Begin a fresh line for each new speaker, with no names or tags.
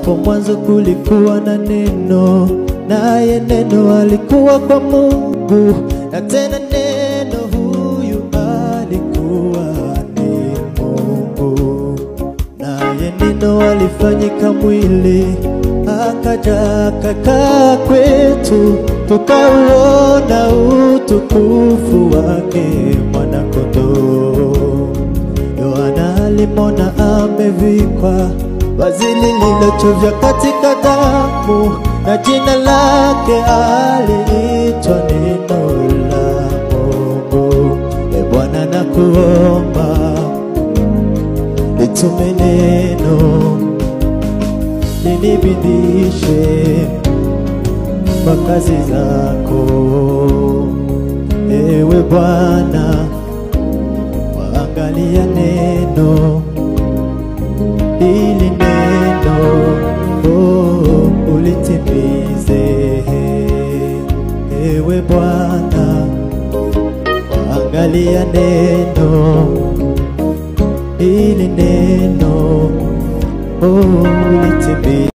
Hapo mwanzo kulikuwa na neno, naye neno alikuwa kwa Mungu, na tena neno huyu alikuwa ni Mungu. Naye neno alifanyika mwili, akaja akakaa kwetu, tukauona utukufu wake mwanakondoo. Yohana alimwona amevikwa vazi lililochovya katika damu, na jina lake aliitwa Neno la Mungu. E Bwana, nakuomba litume neno linibidishe kwa kazi zako, ewe Bwana waangalia neno ili neno oh, ulitimize. Ewe Bwana, waangalia neno ili neno oh, ulitimize.